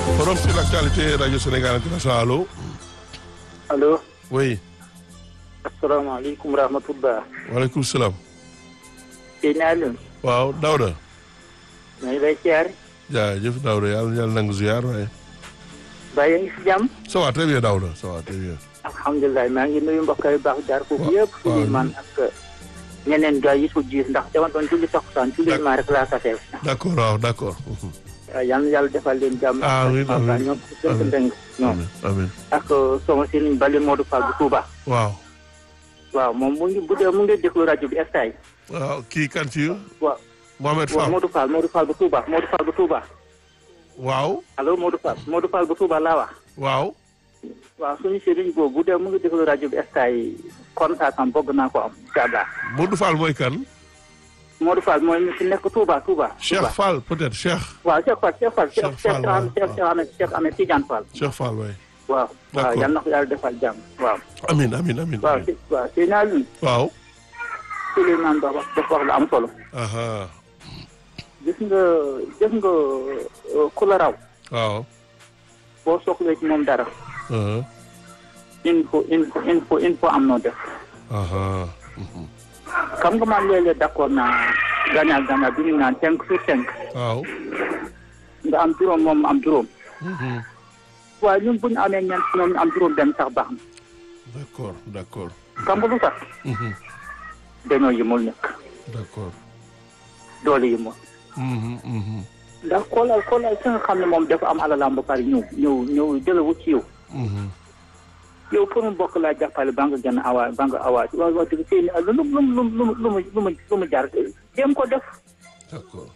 forum sur l'actualité radio Sénégal international allo. allo. oui. asalaamaaleykum rahmatullah. waaleykum salaam. kii naa leen. waaw Daouda. maa ngi lay siyaare. jaajëf Daouda yàlla yàlla nangu ziar waaye. mbaa yaa ngi si jàmm. ça va très bien Daouda ça va très bien. alhamdulilah maa ngi nuyu mbokk yu baax jaar foofu yëpp. waaw Souleymane ak ñeneen gars yi su jiir ndax dama doon julli takkusaan Souleymane rek laa taseel. d' accord waaw d' accord. waaw yal na yàlla defal leen jàmm. amiin ak amiin ñoom seen ndeng ñoom. amiin amiin ak sama sëriñ Bali Modou Fall bu Touba. waaw. waaw moom mu ngi bu dee mu ngi déglu rajo bi estay. waaw kii kan ci waaw Mohamed waaw Fall Modou Fall Modou Fall bu Touba Modou Fall bu Touba. waaw allo Modou Fall Modou Fall bu Touba laa wax. waaw. waaw suñu sëriñ boobu bu dee mu ngi déglu rajo bi estay contact am bëgg naa ko am incha allah. Modou Fall mooy kan. Modou Fall mooy ñu fi nekk Touba Touba. Cheikh Touba. Fall peut-être Cheikh. waaw Cheikh Fall Cheikh Fall Cheikh Cheikh Fall, waaw, Cheikh Cheikh Ahmed Cheikh Ahmed Tidiane Fall. Cheikh Fall waay. waaw waaw D'accord. yal na ko yàlla defal jàmm waaw. amiin amiin amiin. waaw si waaw si naa lu waaw. Souleymane Ba wax dafa wax lu am solo. aha gis nga gis nga euh, ku la raw waaw. boo soxlee ci moom dara aha info info info info am noo def. aha mhm. xam nga man léeg-léeg d'accord naa gagnant gagnant bi ñu naan cinq sur cinq waaw. nga am juróom moom am juróom. mhm. waaye ñun bu ñu amee ñeent ñoom ñu am juróom benn sax baax na. d' accord d' accord. xam nga lu tax mhm. dañoo yëmul nekk d' accord. doole yëmul. mhm, mhm. ndax xoolal xoolal ki nga xam ne moom dafa am alalam ba pare ñëw ñëw ñëw jëlawu ci yow mhm. yow pour mu bokk laa jàppale ba nga gën a awaat ba nga awaat waaw wax dëgg seen lu lu lu lu lu lu mu lu mu lu mu jar jéem ko def d' accord.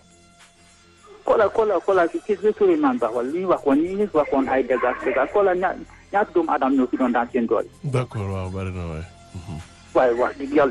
xoolal xoolal xoolal ci ci Souleymane Ba wala li ñu waxoon li ñu waxoon ay dégâts dégâts xoolal ña ñaata doomu aadama ñoo fi doon daan seen doole d' accord waaw bari na waay. waaye wax dëgg yàlla